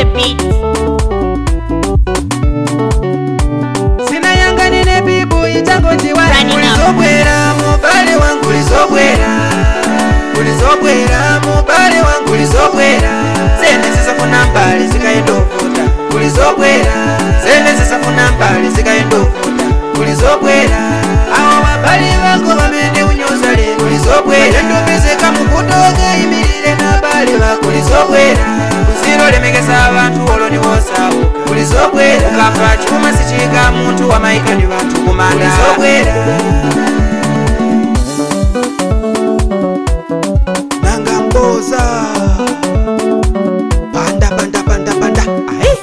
the beat. sinayanganine bibu ichangochiwa Running up. ulizobwera mubale wangu ulizobwera ulizobwera mubale wangu ulizobwera zene zisafuna mbali zikayendovuta ulizobwera zene zisafuna mbali zikayendovuta ulizobwera awo babali bango bamene unyoza lero ulizobwera endopezeka mukutoka imirire nabale bako ulizobwera uzilolemekeza abantu olwo niwosauka ulizobwera ukafa chuma sichika muntu wamaika ni bantu kumanda ulizobwera nanga mboza panda panda panda panda ai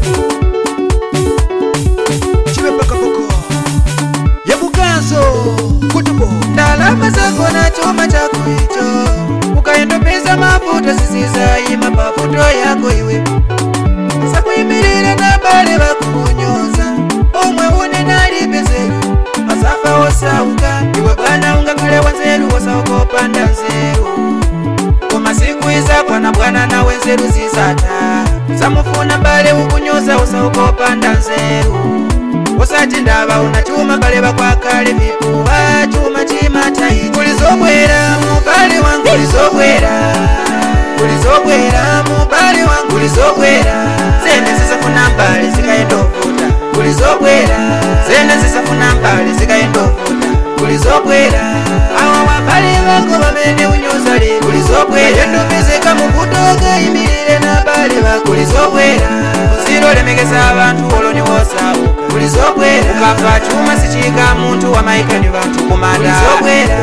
chive pakapoko yebukanso kutubo ndalama zako na chuma chako icho ukaendopeza mafuta zisizayima pafuto yako iwe sakuyimirira na bale bakukunyoza omwe une nalipezero masafa osauka iwe bwana ungakale wanzeru wosaukopanda nzeru koma siku izakwana bwana nawe nzeru zisata samufuna bale ukunyoza usaukopanda nzeru usati ndaba una chuma bale bakwakale vipuwa chuma chimataiti kulizobwera mubale wangu kulizobwera kulizobwera mubale wangu kulizobwera zene zisafuna mbali zikayendovuta kulizobwera zene zisafuna mbali zikayendovuta kulizobwera awa wabali bango bamene unyoza lero kulizobwera endopezeka mukutoka imirire na bale bakulizobwera uzilolemekeza abantu olwo niwosauka kulizobwera ukafa chuma sichika muntu wamaika ni bantu kumanda kulizobwera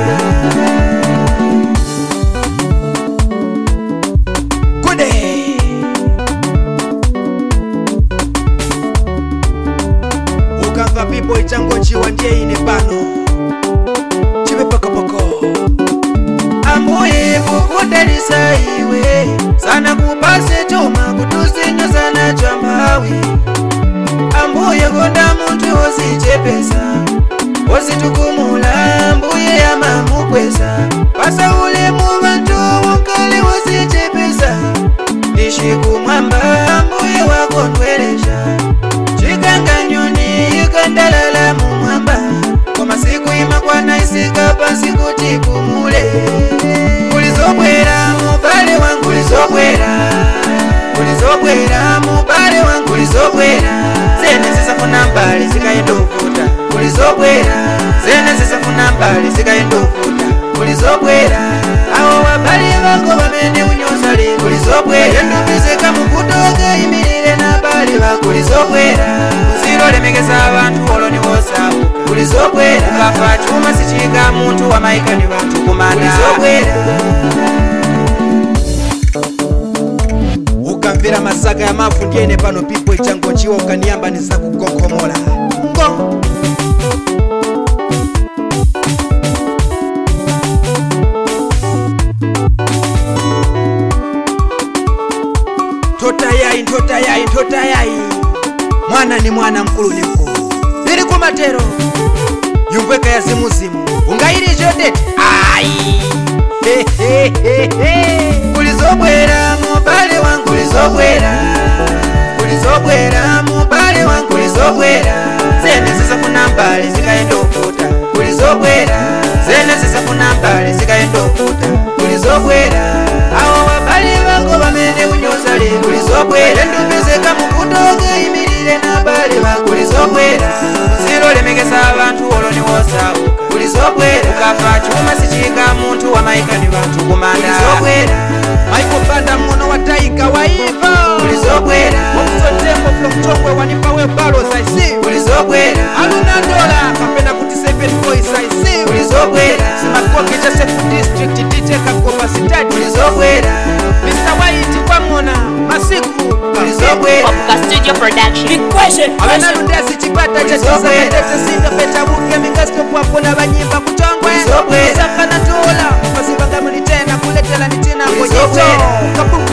kude ukamva pipo ichangochiwa ndiye ine pano chive pakapoko ambuye kukudalisa iwe sana kupase chuma kutusinyoza na chambawi ambuye konda muntu wosichepesa wositukumula mbuye yamamukwesa pasa ulemu bantu wokale wosichepesa ndishikumwamba mbuye wakondweresha chikanganyoni ikandalala mumwamba kwa masiku imakwana isika pasi kuti kumule kulizobwera mubale wangu kulizobwera kulizobwera mubale wangu kulizobwera zene zisafuna mbali zikayendovuta kulizobwera zene zisafuna mbali zikayendovuta kulizobwera awo wabali bango bamene unyoza lero kulizobwera endopezeka mukutoka imirire na bali bakulizobwera uzilolemekeza abantu olwo niwosauka kulizobwera ukafa chuma sichika muntu wamaika ni bantu kumanda kulizobwera ukamvera masaka ya mafu ndiene pano pipo ichangochiwa ukaniyamba nizakukokomola ngo ntotayai ntotayai ntotayai mwana ni mwana mkulu ni mkulu lili kumatero yumvweka ya zimuzimu ungailije dete ai kulizobwera mubale wangu kulizobwera kulizobwera mubale wangu kulizobwera zene zisafuna mbali zikayendovuta kulizobwera zene zisafuna mbali zikayendovuta kulizobwera awo wabali bango bamene unyoza lero kulizobwera endopezeka mukutoka imirire na bale bakulizobwera uzilolemekeza abantu olwo niwosauka kulizobwera ukafa chuma sichika muntu wamaika ni bantu kumanda kulizobwera maiko banda mmono wa taika waiva kulizobwera wakutotembo fulokutongwe wanipawe balo saisi kulizobwera aluna dola kapena kuti seven boys saisi kulizobwera simakoke cha sefu district dj kakopa sitati kulizobwera mr white kwang'ona masiku kulizobwera Opuka Studio Production. avanarudasi chipata chachisaetesesindapetabuke mikastopwapona vanyimba kutongwe Kulizobwera. sakana tola mazivangamuli tena kuletela ni tena Kulizobwera. kabuku